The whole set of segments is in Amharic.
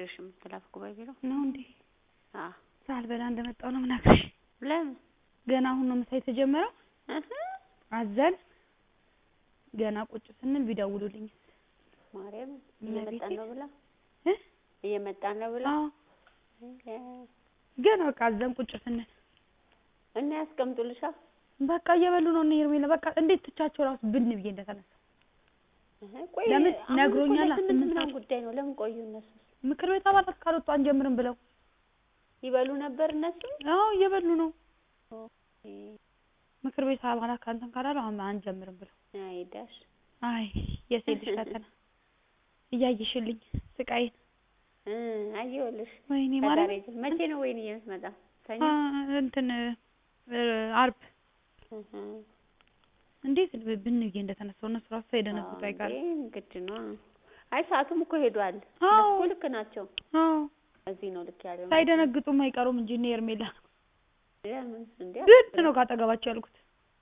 አልነግርሽም ተላፍኩ በቢሮ ነው እንዴ? አዎ ሳልበላ እንደመጣሁ ነው የምነግርሽ። ለምን ገና አሁን ነው ምሳ የተጀመረው። እህ አዘን ገና ቁጭ ስንል ቢደውሉልኝ ማርያም እመቤቴ። እየመጣን ነው ብላ እ እየመጣን ነው ብላ አዎ እ ገና በቃ አዘን ቁጭ ስንል እና ያስቀምጡልሻ በቃ እየበሉ ነው እነ ሄርሜላ። በቃ እንዴት ትቻቸው ራሱ ብን ብዬ እንደተነሳ እህ ቆይ ለምን አሁን እኮ ነግሮኛል። ለስምንት ስምንት ምናምን ሰዓት ጉዳይ ነው ለምን ቆዩ እነሱ ምክር ቤት አባላት ካልወጡ አንጀምርም ብለው ይበሉ ነበር እነሱ አዎ እየበሉ ነው። ኦኬ ምክር ቤት አባላት ካንተን ካላሉ አሁን አንጀምርም ብለው አይዳሽ አይ የሴት ልጅ ፈተና እያየሽልኝ ስቃይን እ አየሁልሽ ወይኔ ከዛሬ ማለት ጀ- መቼ ነው ወይኔ የምትመጣ ሰኞ እንትን እ አርብ እህ እንዴት ብን ብዬ እንደተነሳው እነሱ ራሱ ሳይደነግጡ አዎ አይቀርም። እንዴ ግድ ነው አይ ሰዓቱም እኮ ሄዷል አዎ እነሱ እኮ ልክ ናቸው አዎ እዚህ ነው ልክ ያለው ሳይደነግጡም አይቀሩም እንጂ እነ ሄርሜላ ለምን እንዴ ብን ነው ካጠገባቸው ያልኩት።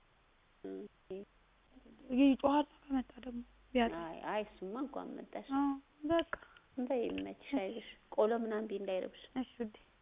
ይጮሃል ከመጣ ደግሞ ቢያጣ አይ አይ እሱማ እንኳን መጣሽ አዎ በቃ በይ ይመችሽ አይዞሽ ቆሎ ምናምን ቢ እንዳይረብሽ እሺ ውዴ